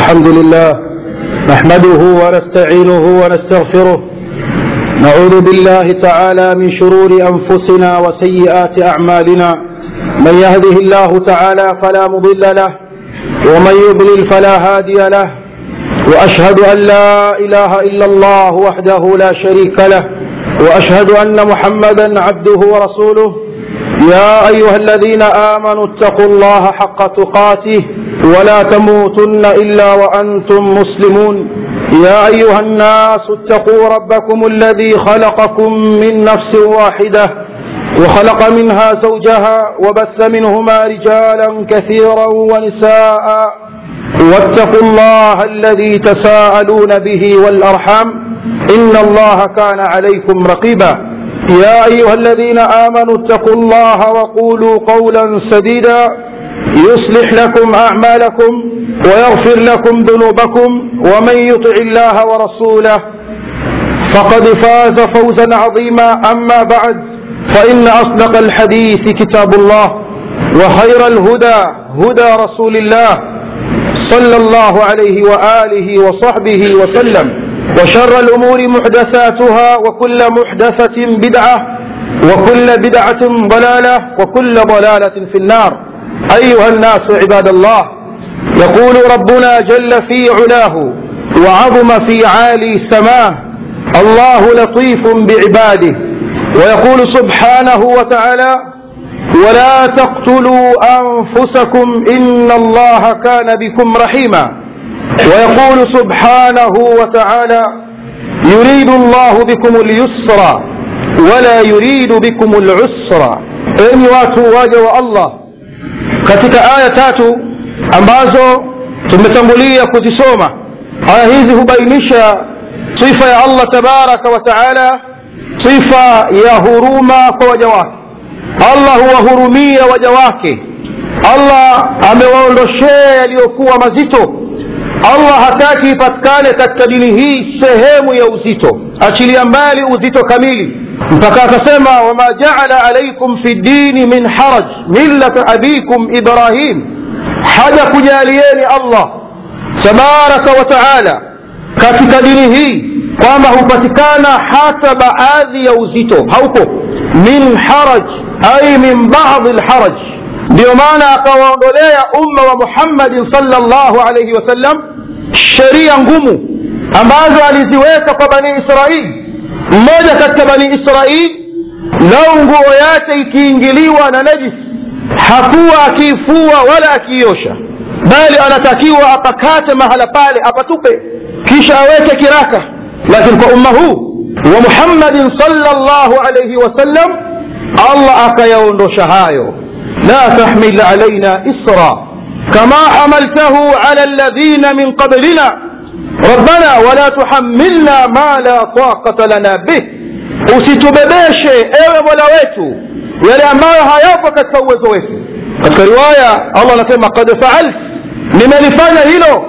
الحمد لله نحمده ونستعينه ونستغفره نعوذ بالله تعالى من شرور أنفسنا وسيئات أعمالنا من يهده الله تعالى فلا مضل له ومن يضلل فلا هادي له وأشهد أن لا إله إلا الله وحده لا شريك له وأشهد أن محمدا عبده ورسوله يا أيها الذين آمنوا اتقوا الله حق تقاته ولا تموتن إلا وأنتم مسلمون يا أيها الناس اتقوا ربكم الذي خلقكم من نفس واحدة وخلق منها زوجها وبث منهما رجالا كثيرا ونساء واتقوا الله الذي تساءلون به والأرحام إن الله كان عليكم رقيبا يا أيها الذين آمنوا اتقوا الله وقولوا قولا سديدا يصلح لكم أعمالكم ويغفر لكم ذنوبكم ومن يطع الله ورسوله فقد فاز فوزا عظيما أما بعد فإن أصدق الحديث كتاب الله وخير الهدى هدى رسول الله صلى الله عليه وآله وصحبه وسلم وشر الأمور محدثاتها وكل محدثة بدعة وكل بدعة ضلالة وكل ضلالة في النار أيها الناس عباد الله يقول ربنا جل في علاه وعظم في عالي سماه الله لطيف بعباده ويقول سبحانه وتعالى ولا تقتلوا أنفسكم إن الله كان بكم رحيما ويقول سبحانه وتعالى يريد الله بكم اليسر ولا يريد بكم العسر enyi watu waja wa allah katika aya tatu ambazo tumetangulia kuzisoma aya hizi hubainisha sifa ya allah tabaraka wa taala sifa ya huruma kwa waja wake allah huwahurumia waja wake allah amewaondoshea yaliyokuwa mazito allah hataki ipatikane katika dini hii sehemu ya uzito achilia mbali uzito kamili mpaka akasema wama jaala alaikum fi dini min haraj millata abikum ibrahim haja kujalieni allah tabaraka wa taala katika dini hii kwamba hupatikana hata baadhi ya uzito haupo min haraj ai min badi lharaj ndiyo maana akawaondolea umma wa muhammadin salllahu alaihi wasallam sheria ngumu ambazo aliziweka kwa bani israili mmoja katika bani israili lau nguo yake ikiingiliwa na najis hakuwa akiifua wala akiiosha bali anatakiwa apakate mahala pale apatupe kisha aweke kiraka lakini kwa umma huu wa muhammadin salllahu alaihi wasallam allah akayaondosha hayo la tahmil alaina isra kama hamaltahu ala alladhina min qablina rabbana wala tuhammilna ma la taqata lana bih usitubebeshe ewe mola wetu yale ambayo hayapo katika uwezo wetu katika riwaya allah anasema kad faalt nimelifanya hilo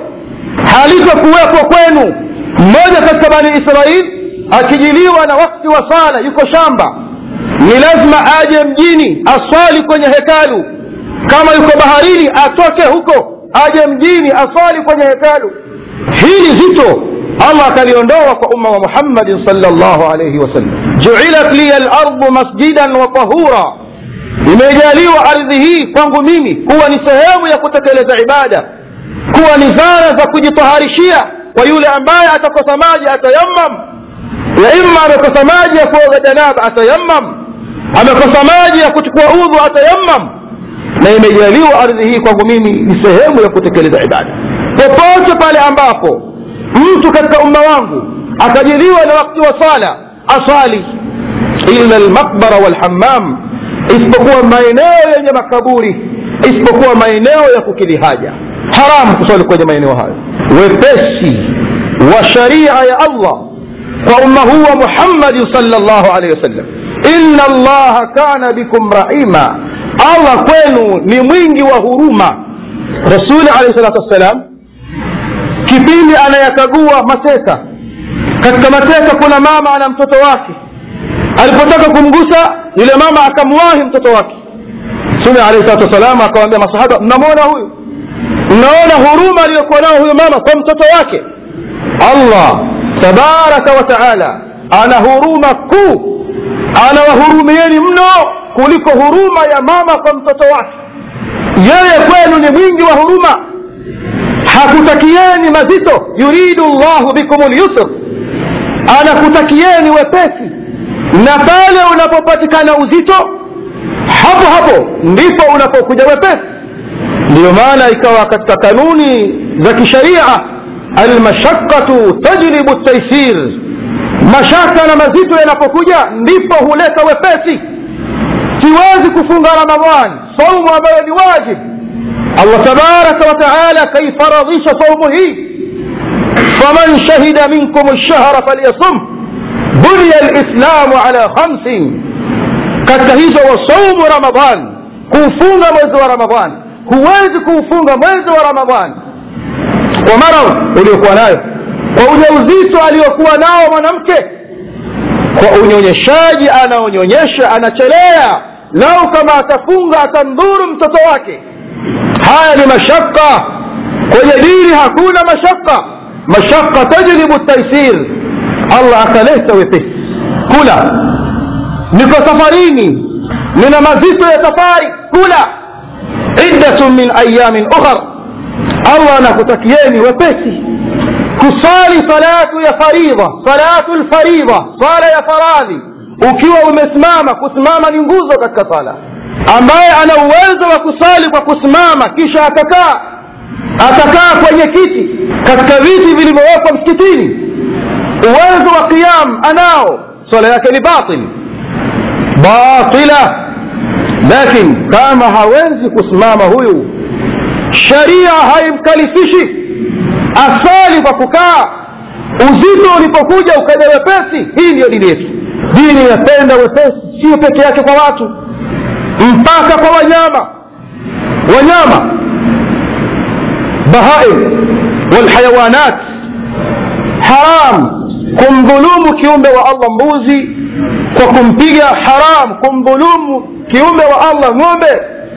halitokuwepo kwenu mmoja katika bani israil akijiliwa na wakti wa sala yuko shamba ni lazima aje mjini aswali kwenye hekalu kama yuko baharini atoke huko aje mjini aswali kwenye hekalu hili zito allah akaliondoa kwa umma wa muhammadin salllahu alaihi wasallam juilat liya lardu masjidan wa tahura imejaliwa ardhi hii kwangu mimi kuwa ni sehemu ya kutekeleza ibada kuwa ni zana za kujitaharishia kwa yule ambaye atakosa maji atayammam ya imma amekosa maji ya kuoga janaba atayammam amekosa maji ya kuchukua udhu atayammam na imejaliwa ardhi hii kwangu mimi ni sehemu ya kutekeleza ibada popote pale ambapo mtu katika umma wangu akajiliwa na wakati wa sala aswali illa lmaqbara walhammam isipokuwa maeneo yenye makaburi isipokuwa maeneo ya kukidhi haja haramu kuswali kwenye maeneo hayo wepesi wa sharia ya allah kwa umma huu wa muhammadin salllahu alehi wasallam inna allaha kana bikum rahima allah kwenu ni mwingi wa huruma rasuli alehi salatu wassalam kipindi anayakagua mateka katika mateka kuna mama ana mtoto wake alipotaka kumgusa yule mama akamwahi mtoto wake mtume alehi salatu wassalam akawambia masahaba mnamwona huyu mnaona huruma aliyokuwa nao huyo mama kwa mtoto wake allah tabaraka wa taala ana huruma kuu anawahurumieni mno kuliko huruma ya mama kwa mtoto wake yeye kwenu ni mwingi wa huruma hakutakieni mazito yuridu llahu bikum lyusr anakutakieni wepesi na pale unapopatikana uzito hapo hapo ndipo unapokuja wepesi ndiyo maana ikawa katika kanuni za kisharia almashaqatu tajlibu taisir mashaka na mazito yanapokuja ndipo huleta wepesi siwezi kufunga ramadhan saumu ambayo ni wajib allah tabaraka wa taala akaifaradhisha saumu hii faman shahida minkum lshahra falyasum bunya lislamu ala khamsin katika hizo wasaumu ramadhan kuufunga mwezi wa ramadhan huwezi kuufunga mwezi wa ramadhan kwa maradhi uliokuwa nayo kwa ujauzito aliyokuwa nao mwanamke kwa unyonyeshaji anaonyonyesha anachelea lau kama atafunga atandhuru mtoto wake haya ni mashaka kwenye dini hakuna mashaka mashaka tajlibu taisir allah akaleta wepesi kula niko safarini nina mazito ya safari kula iddatun min ayamin ukhar allah anakutakieni wepesi kusali salatu ya faridha salatu lfaridha sala ya faradhi ukiwa umesimama kusimama ni nguzo katika sala ambaye ana uwezo wa kusali kwa kusimama kisha atakaa atakaa kwenye kiti katika viti vilivyowekwa msikitini uwezo wa qiyam anao swala yake ni batil batila lakin kama hawezi kusimama huyu sharia haimkalifishi asali kwa kukaa uzito ulipokuja ukaja wepesi hii ndiyo dini yetu dini inapenda wepesi sio peke yake kwa watu mpaka kwa wanyama wanyama bahaim walhayawanat haram kumdhulumu kiumbe wa allah mbuzi kwa kumpiga haram kumdhulumu kiumbe wa allah ng'ombe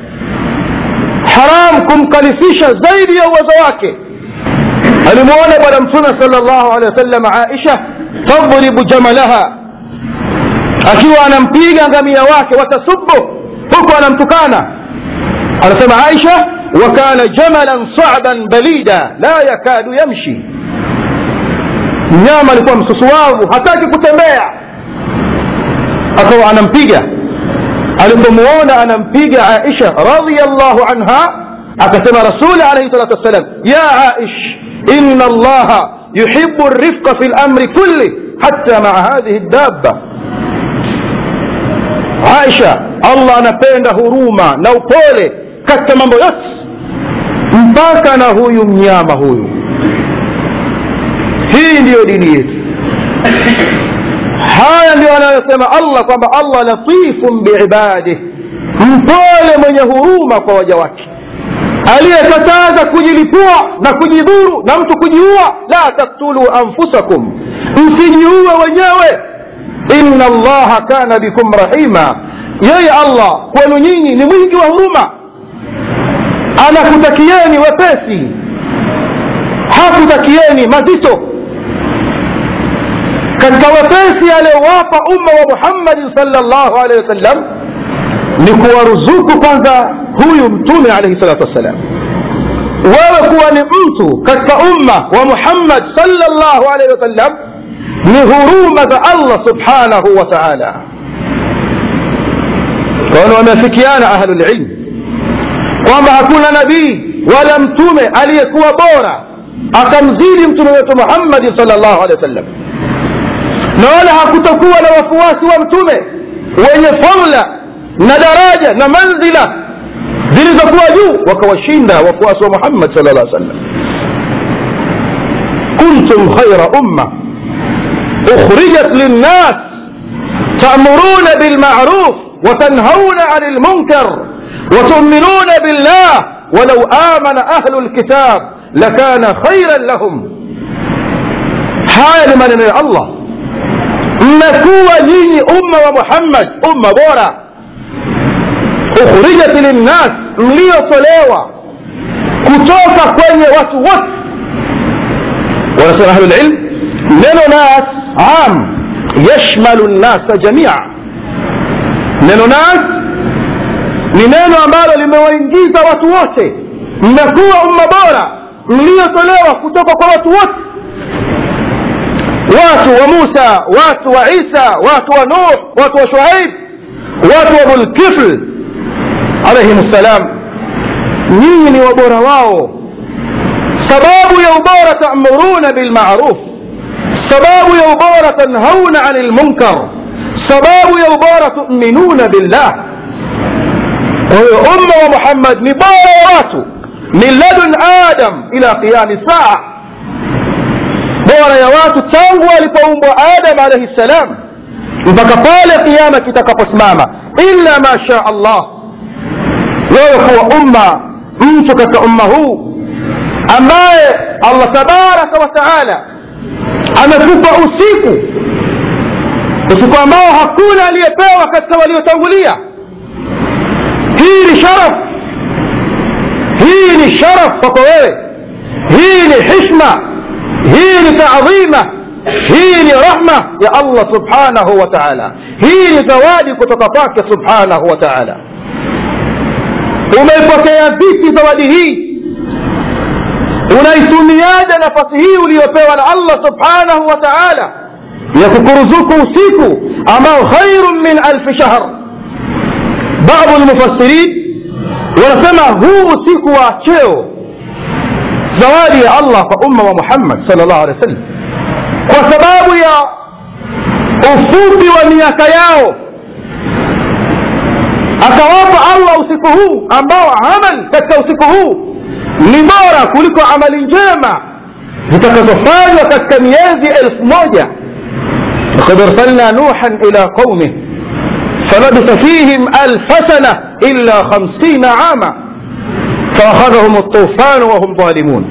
haram kumkalifisha zaidi ya uwezo wake alimuona bwana mtume sal llahu alehi wasallam aisha tadribu jamalaha akiwa anampiga ngamia wake watasubu huku anamtukana anasema aisha wakana jamalan saban balida la yakadu yamshi mnyama alikuwa msusuwavu hataki kutembea akawa anampiga alipomuona anampiga aisha radiallahu anha akasema rasuli alaihi salatu wassalam ya aish ina allaha yuhibu rifqa fi lamri kulli hatta maa hadhihi dabba aisha allah anapenda huruma na upole katika mambo yote mpaka na huyu mnyama huyu hii ndiyo dini yetu haya ndio anayosema allah kwamba allah latifun biibadih mpole mwenye huruma kwa waja wake aliyekataza kujilipua na kujidhuru na mtu kujiua la taktulu anfusakum msijiue wenyewe inna allaha kana bikum rahima yeye allah kwenu nyinyi ni mwingi wa huruma anakutakieni wepesi hakutakieni mazito katika wepesi aliyowapa umma wa muhammadin salllahu alehi wasallam ni kuwaruzuku kwanza huyu mtume alaihi salatu wassalam wewe kuwa ni mtu katika umma wa muhammad salllahu alaihi wasallam ni huruma za allah subhanahu wa taala kwani wameafikiana ahlulilm kwamba hakuna nabii wala mtume aliyekuwa bora akamzidi mtume wetu muhammadi salllahu alehi wasallam na wala hakutakuwa na wafuasi wa mtume wenye fadla na daraja na manzila zilizokuwa juu wakawashinda wafuasi wa muhammad sal llah sallam kuntum khaira umma ukhrijat linnas ta'muruna bilma'ruf وتنهون عن المنكر وتؤمنون بالله ولو آمن أهل الكتاب لكان خيرا لهم haya ni maneno ya allah mmekuwa nyinyi umma wa muhammad umma bora ukhrijat linnas mliotolewa kutoka kwenye watu wote wanasema ahlulilm neno nas am yashmalu nnasa jamia neno nas ni neno ambalo limewaingiza watu wote mmekuwa umma bora mliotolewa kutoka kwa watu wote watu wa musa watu wa isa watu wa nuh watu wa shuaib watu wa dhulkifl alaihim ssalam nyinyi ni wabora wao sababu ya ubora tamuruna bilmaruf sababu ya ubora tanhauna ani lmunkar sababu ya ubora tuminuna billah kwa hiyo umma wa muhammad ni bora wa watu min ladun adam ila qiyami saa bora ya watu tangu alipoumbwa adam alaihi ssalam mpaka pale kiama kitakaposimama illa ma sha allah wewe kuwa umma mtu katika umma huu ambaye allah tabaraka wa taala amekupa usiku usiku ambao hakuna aliyepewa katika waliotangulia hii ni sharaf hii ni sharaf kwako wewe hii ni hishma hii ni taadhima hii ni rahma ya allah subhanahu wa taala hii ni zawadi kutoka kwake subhanahu wa taala umeipokea vipi zawadi hii unaitumiaje nafasi hii uliyopewa na allah subhanahu wa taala ya kukuruzuku usiku ambao khairun min alfi shahr baadhi lmufassirin wanasema huu usiku wa cheo zawadi ya allah kwa umma wa muhammad sal llahu alehi wa sallam kwa sababu ya ufupi wa miaka yao akawapa allah usiku huu ambao amal katika usiku huu ni bora kuliko amali njema zitakazofanywa katika miezi elfu moja لقد ارسلنا نوحا الى قومه فلبث فيهم الف سنه الا خمسين عاما فاخذهم الطوفان وهم ظالمون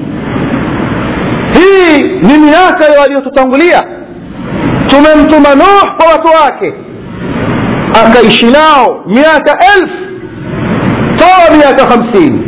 hii ni miaka ya waliotutangulia tumemtuma nuh kwa watu wake akaishi nao miaka elfu toa miaka hamsini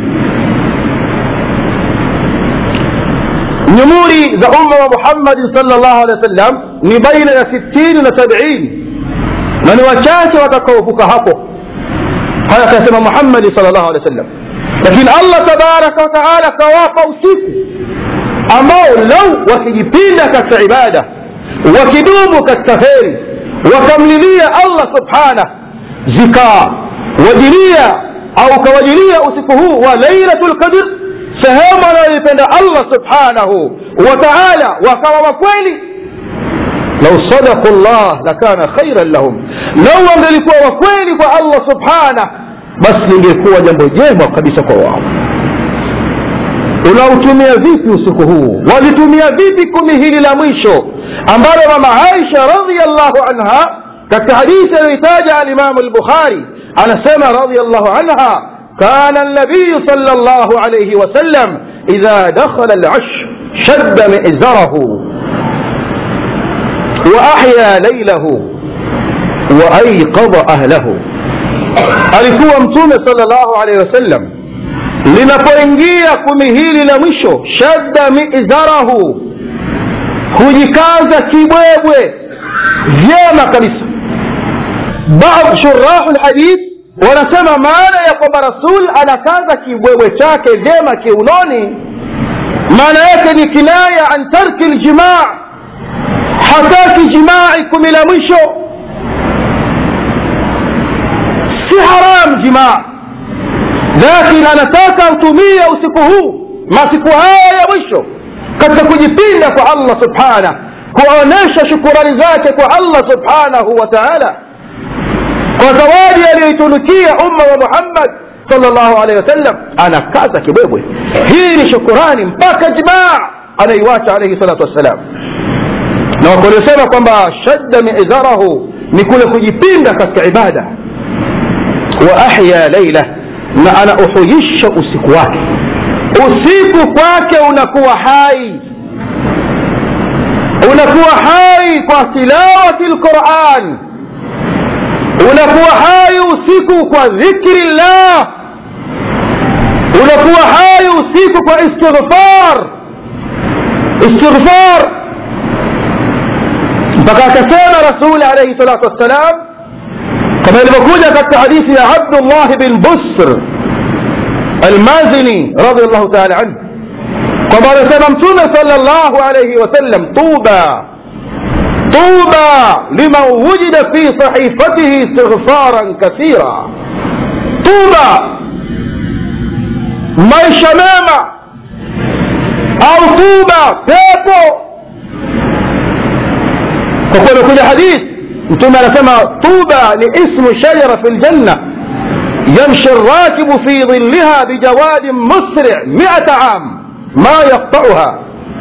nyumuri za umma wa muhammadin sal llahu alehi wa sallam ni baina ya sitini na sabini na ni wachache watakaovuka hapo haya akasema muhammadi sal llahu alehi wa sallam lakini allah tabaraka wataala akawapa usiku ambao lau wakijipinda katika ibada wakidumu katika kheri wakamlilia allah subhanah zikawajilia au ukawajilia usiku huu wa lailatu lqadr sehemu anayoipenda allah subhanahu wa taala wakawa wakweli lau sadaku llah lakana khairan lahum lau wangelikuwa wakweli kwa allah subhanah basi lingekuwa jambo jema kabisa kwa wao unautumia vipi usiku huu walitumia vipi kumi hili la mwisho ambalo mama aisha radiallahu anha katika hadithi aliyoitaja alimamu lbukhari anasema radiallahu anha كان النبي صلى الله عليه وسلم إذا دخل العشر شد مئزره وأحيا ليله وأيقظ أهله alikuwa mtume salllahu alehi wasallam linapoingia kumi hili la mwisho shadda mizarahu hujikaza kibwebwe vyema kabisa baadhi shurahu lhadith wanasema maana ya kwamba rasul anakaza kibwebwe chake vyema kiunoni maana yake ni kinaya an tarki ljimaa hataki jimai kumi la mwisho si haram jimaa lakini anataka utumie usiku huu masiku haya ya mwisho katika kujipinda kwa allah subhanah kuonyesha shukurani zake kwa allah subhanahu wa taala kwa zawadi aliyoitunukia umma wa muhammad salllahu alehi wasallam anakaza kibwebwe hii ni shukurani mpaka jimaa anaiwacha alaihi salatu wassalam na waliosema kwamba shadda mizarahu ni kule kujipinda katika ibada wa ahya laila na anauhuyisha usiku wake usiku kwake unakuwa hai unakuwa hai kwa tilawati lquran unakuwa hai usiku kwa dhikri llah unakuwa hai usiku kwa istighfar istighfar mpaka akasema rasuli alaihi salatu wassalam kama ilivyokuja katika hadithi ya abdullah bin busr almazini radiallahu taala anhu kwamba anasema mtume sala llahu alaihi wasallam tuba tuba liman wujida fi sahifatihi istighfaran kathira tuba maisha mema au tuba pepo kwa kuwa imekuja hadithi mtume anasema tuba ni ismu shajara fi ljanna يمشي الراكب في ظلها بجواد مسرع مئة عام ما يقطعها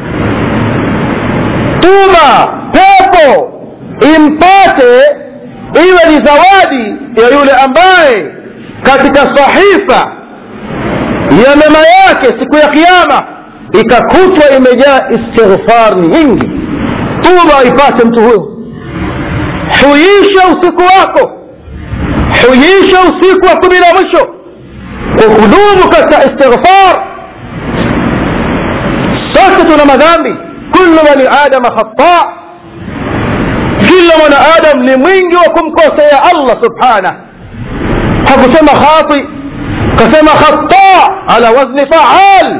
طوبى pepo impate iwe ni zawadi ya yule ambaye katika sahifa ya mema yake siku ya kiama ikakutwa imejaa istighfar nyingi tuba ipate mtu huyo huisha usiku wako huisha usiku wa kumi na mwisho kwa kudumu katika istighfar sote tuna madhambi kullu bani adama khata kila mwanadamu ni mwingi wa kumkosea allah subhanah hakusema khati kasema khata ala wazni faal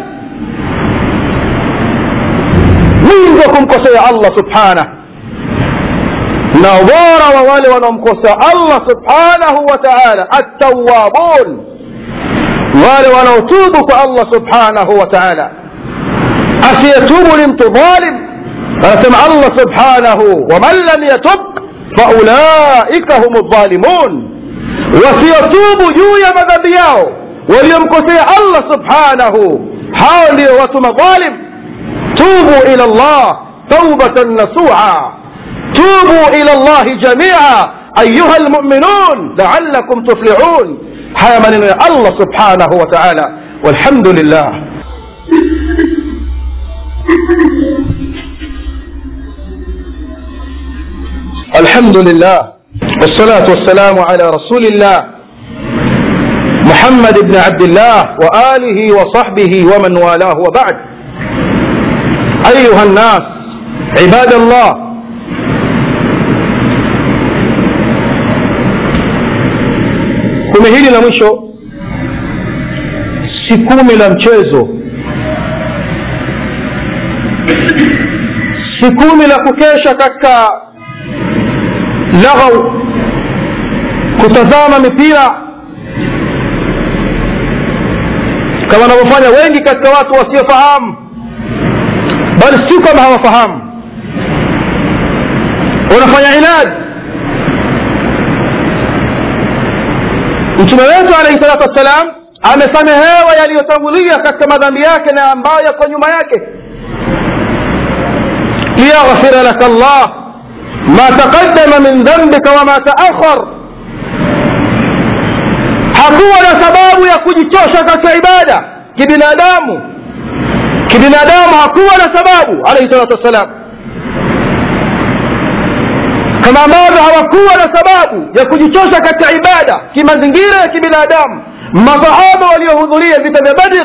mwingi wa kumkosea allah subhanah na bora wa wale wanaomkosea allah subhanahu wa taala attawabun wale wanaotubu kwa allah subhanahu wa taala asiyetubu ni mtu dhalim anasema allah subhanahu waman lam yatub faulaika hum dhalimun wasiotubu juu ya madhambi yao waliomkosea allah subhanahu hao ndio watu madhalim tubu ila llah taubatan nasuha توبوا إلى الله جميعا أيها المؤمنون لعلكم تفلحون هيا من الله سبحانه وتعالى والحمد لله الحمد لله والصلاة والسلام على رسول الله محمد بن عبد الله وآله وصحبه ومن والاه وبعد أيها الناس عباد الله kumi hili la mwisho si kumi la mchezo si kumi la kukesha katika laghau kutazama mipira kama wanavyofanya wengi katika watu wasiofahamu bali si kwamba hawafahamu wanafanya inadi mtume wetu alaihi salatu wassalam amesamehewa yaliyotangulia katika madhambi yake na ambayo yako nyuma yake liyaghfira laka llah ma taqaddama min dhambika wama taakhar hakuwa na sababu ya kujichosha katika ibada kibinadamu kibinadamu hakuwa na sababu alaihi salatu wassalam kama ambavyo hawakuwa na sababu ya kujichosha katika ibada kimazingira ya kibinadamu masahaba waliohudhuria vita vya badr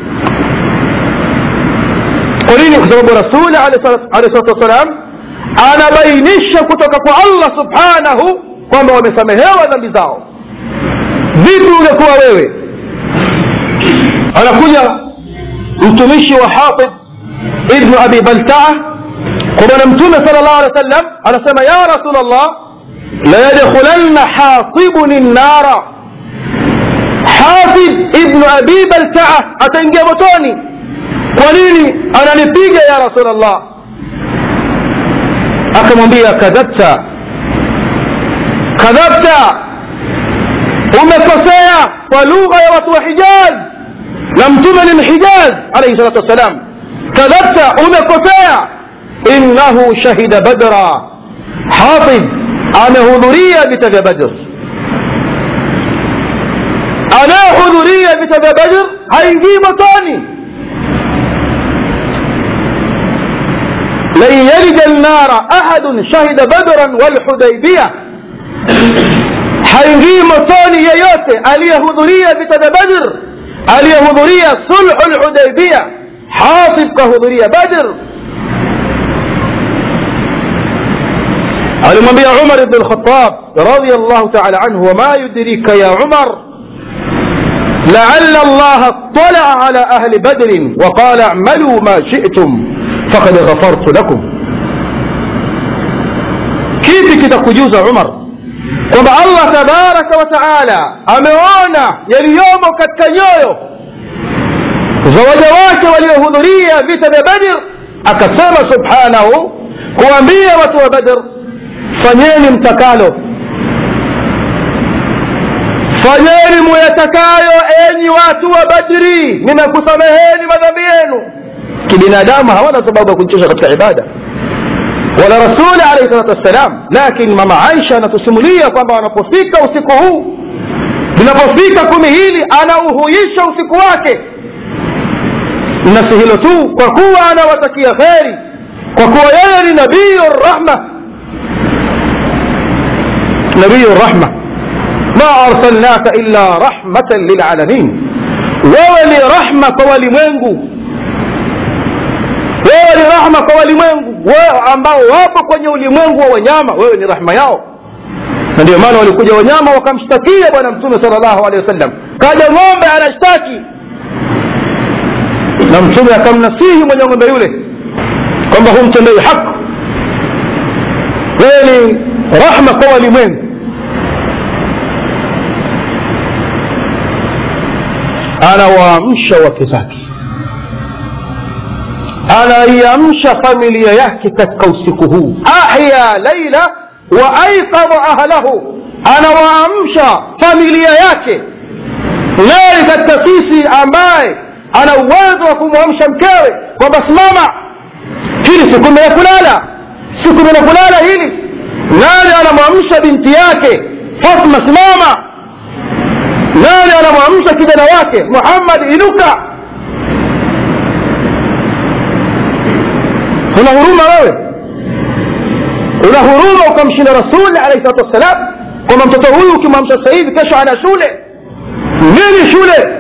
kwa nini kwa sababu rasuli alehi salatu wassalam anabainisha kutoka kwa allah subhanahu kwamba wamesamehewa dhambi zao vipi ungekuwa wewe anakuja mtumishi wa hafidh ibnu abi baltaa kwa bwana mtume sala llahu alehi wa sallam anasema ya rasul llah layadkhulanna hasibuni nnara hafidh ibnu abi baltaa ataingia motoni kwa nini ananipiga ya rasul llah akamwambia kadhabta kadhabta umekosea kwa lugha ya watu wa hijaz na mtume ni mhijaz alaihi salatu wassalam kadhabta umekosea innahu shahida badra hafidh amehudhuria vita vya badr anayehudhuria vita vya badr haingii motoni lan yalija lnara ahadun shahida badran walhudaibia haingii motoni yeyote aliyehudhuria vita vya badr aliyehudhuria sulhu lhudaibia hatib kahudhuria badr alimwambia umar bn lkhatab radiallahu taala anhu wama yudrika ya umar لعل الله اطلع على أهل بدر وقال اعملوا ما شئتم فقد غفرت لكم kipi kitakujuza umar kwamba allah tabaraka wa taala ameona yaliyomo katika nyoyo za waja wake waliohudhuria vita vya badr akasema subhanahu kuambia watu wa badr fanyeni mtakalo fanyeni muyatakayo enyi watu wa badri ninakusameheni madhambi yenu kibinadamu hawana sababu ya kujichosha katika ibada wala rasuli alaihi salatu wassalam lakini mama aisha anatusimulia kwamba wanapofika usiku huu linapofika kumi hili anauhuisha usiku wake na si hilo tu kwa kuwa anawatakia kheri kwa kuwa yeye ni nabiyu rahma nabiyu rahma ma arsalnaka illa rahmatan lilalamin wewe ni rahma kwa walimwengu wewe ni rahma kwa walimwengu wewe ambao wapo kwenye ulimwengu wa wanyama wewe ni rahma yao na ndio maana walikuja wanyama wakamshtakia bwana mtume sal llahu alehi wasallam kaja ng'ombe anashtaki na mtume akamnasihi mwenye ng'ombe yule kwamba humtendei haki wewe ni rahma kwa walimwengu anawaamsha wake zake anaiamsha familia yake katika usiku huu ahya laila wa aikadha ahlahu anawaamsha familia yake nani katika sisi ambaye ana uwezo wa kumwamsha mkewe kwamba simama hili siku ya kulala siku ya kulala hili nani anamwamsha binti yake fatma simama nani anamwamsha kijana wake muhammad inuka una huruma wewe una huruma ukamshinda rasuli alaihi salatu wassalam kwamba mtoto huyu ukimwamsha sasa hivi kesho ana shule nini shule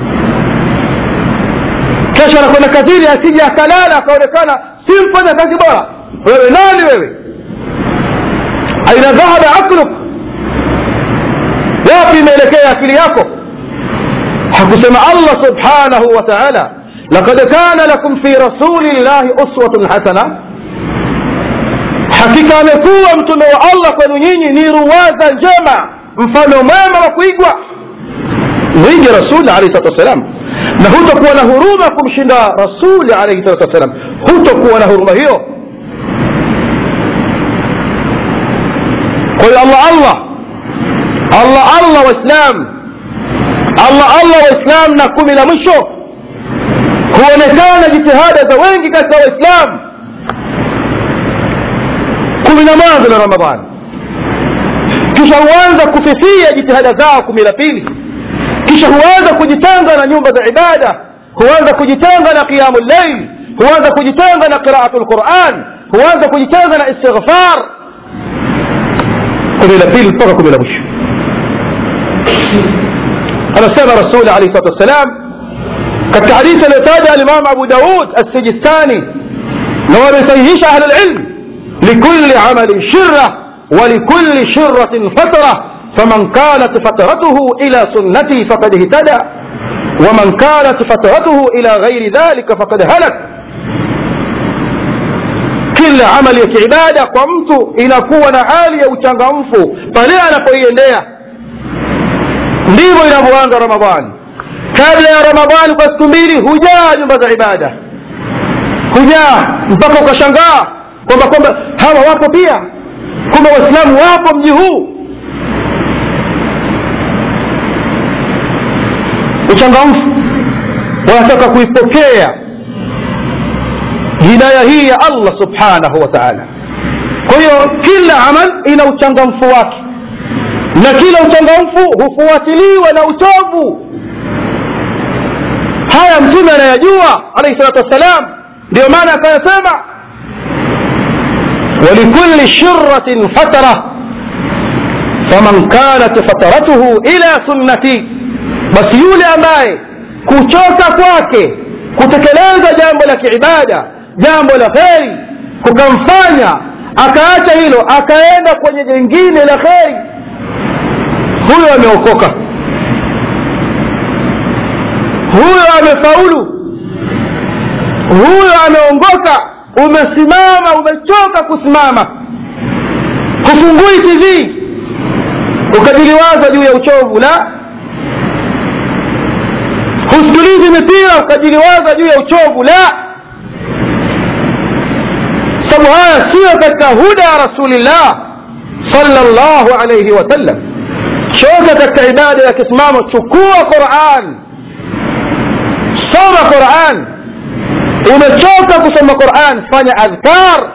kesho anakwenda kazini asije akalala akaonekana si mfanya kazi bora wewe nani wewe aina dhahaba akluk wapi imeelekea akili yako hakusema allah subhanahu wa taala لقد كان لكم في رسول الله أسوة حسنة hakika amekuwa mtume wa allah kwenu nyinyi ni ruwaza njema mfano mwema wa kuigwa mwige rasuli alehi salatu wassalam na hutokuwa na huruma kumshinda rasuli alaihi salatu wassalam hutokuwa na huruma hiyo kwa hiyo allah allah allah allah waislam allah allah waislam na kumi la mwisho huonekana jitihada za wengi katika waislamu kumi na mwanzo la ramadhani kisha huanza kufifia jitihada zao kumi la pili kisha huanza kujitenga na nyumba za ibada huanza kujitenga na qiyamu llail huanza kujitenga na qiraatu lquran huanza kujitenga na istighfar kumi la pili mpaka kumi la mwisho anasema rasuli alaihi salatu wassalam katika hadithi aliyotaja alimamu abu daud assijistani na wamesahihisha ahlu lilm likulli amalin shirra ولكل شرة فترة فمن كانت فترته إلى سنتي فقد اهتدى ومن كانت فترته إلى غير ذلك فقد هلك kila amali ya kiibada kwa mtu inakuwa na hali ya uchangamfu pale anapoiendea ndivyo inavyoanza ramadhani kabla ya ramadhani kwa siku mbili hujaa nyumba za ibada hujaa mpaka ukashangaa kwamba kwamba hawa wapo pia kumbe waislamu wapo mji huu uchangamfu wanataka kuipokea hidaya hii ya allah subhanahu wa taala kwa hiyo kila amal ina uchangamfu wake na kila uchangamfu hufuatiliwa na utovu haya mtume anayajua alaihi salatu wassalam ndio maana akayasema ولكل شرة فترة فمن كانت فترته إلى سنتي بس يولي أماي kuchoka kwake kutekeleza jambo la kiibada jambo la kheri kukamfanya akaacha hilo akaenda kwenye jingine la kheri huyo ameokoka huyo amefaulu huyo ameongoka umesimama umechoka kusimama hufungui tv ukajiliwaza juu ya uchovu la husikilizi mipira ukajiliwaza juu ya uchovu la sababu haya siyo katika huda ya rasulillah sallallahu alayhi wasallam choka katika ibada ya kisimamo chukua quran soma quran umechoka kusoma quran fanya adhkar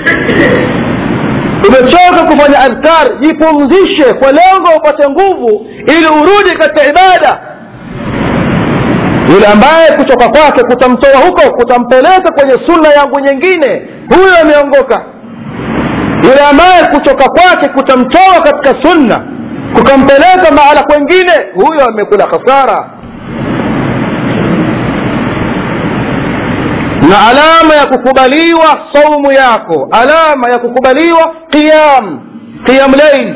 umechoka kufanya adhkar jipumzishe kwa lengo upate nguvu ili urudi katika ibada yule ambaye kutoka kwake kutamtoa huko kutampeleka kwenye sunna yangu nyingine huyo ameongoka yule ambaye kutoka kwake kutamtoa katika sunna kukampeleka mahala kwengine huyo amekula khasara na alama ya kukubaliwa saumu yako alama ya kukubaliwa qiyam qiyam lail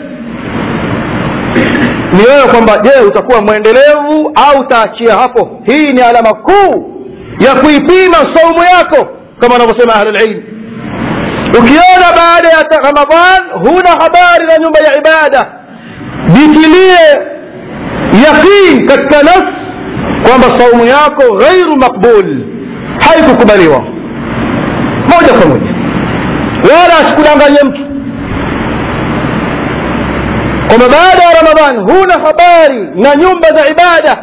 ni wewe kwamba je utakuwa mwendelevu au utaachia hapo hii ni alama kuu ya kuipima saumu yako kama wanavyosema ahlulilm ukiona baada ya ramadhan huna habari na nyumba ya ibada jitilie yaqin katika nafsi kwamba saumu yako ghairu maqbul haikukubaliwa moja kwa moja wala asikudanganye mtu kwamba baada ya ramadhan huna habari na nyumba za ibada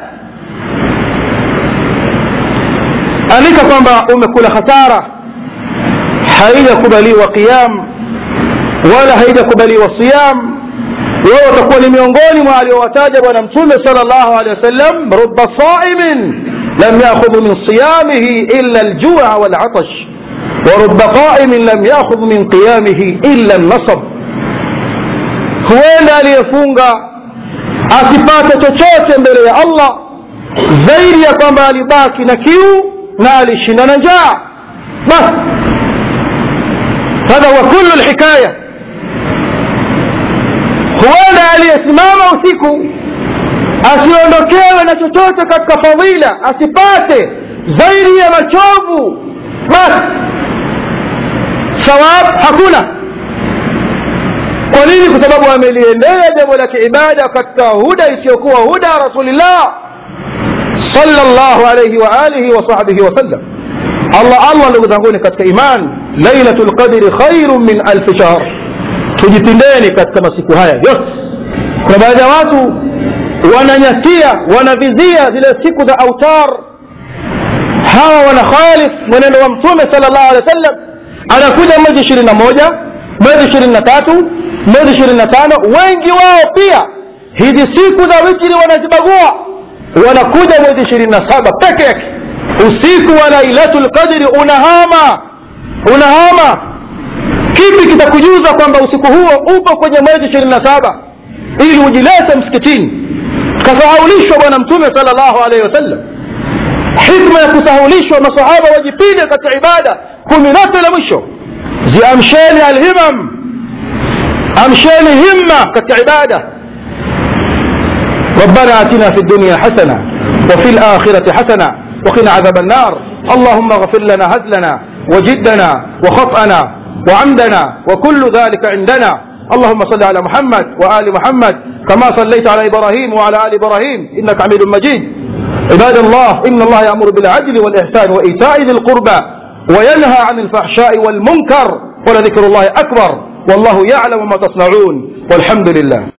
andika kwamba umekula hasara haijakubaliwa qiyam wala haijakubaliwa siyam wewe utakuwa ni miongoni mwa aliowataja bwana mtume sal llahu alehi wasallam ruba saimin lam yakhudhu min siyamihi illa aljua walatash ورب قائم لم ياخذ من قيامه الا النصب huenda aliyefunga asipate chochote mbele ya allah zaidi ya kwamba alibaki na kiu na alishinda na njaa basi hadha huwa kullu lhikaya huenda aliyesimama usiku asiondokewe na chochote katika fadhila asipate zaidi ya machovu basi sawab hakuna kwa nini kwa sababu ameliendea jambo la kiibada katika huda isiyokuwa huda ya rasulillah sallallahu alayhi wa alihi wa sahbihi wasallam allah allah ndugu zanguni katika iman lailatu lqadri khairun min alfi shahr tujipindeni katika masiku haya yote kuna baadhi ya watu wananyasia wanavizia zile siku za autar hawa wanakhalif mwenendo wa mtume sal llahu alehi wa sallam anakuja mwezi ishirini na moja mwezi ishirini na tatu mwezi ishirini na tano wengi wao pia hizi siku za witri wanazibagua wanakuja mwezi ishirini na saba peke yake usiku wa lailatu lqadri unahama unahama kipi kitakujuza kwamba usiku huo upo kwenye mwezi ishirini na saba ili ujilete msikitini kasahaulishwa bwana mtume sal llahu alaihi wasallam hikma ya kusahaulishwa masahaba wajipinde katika ibada kumi lote la mwisho ziamsheni alhimam amsheni himma katika ibada ربنا اتنا في الدنيا حسنه وفي الاخره حسنه وقنا عذاب النار اللهم اغفر لنا هزلنا وجدنا وخطأنا وعمدنا وكل ذلك عندنا اللهم صل على محمد وآل محمد كما صليت على إبراهيم وعلى آل إبراهيم إنك حميد مجيد عباد الله إن الله يأمر بالعدل والإحسان وإيتاء ذي القربى وينهى عن الفحشاء والمنكر ولذكر الله أكبر والله يعلم ما تصنعون والحمد لله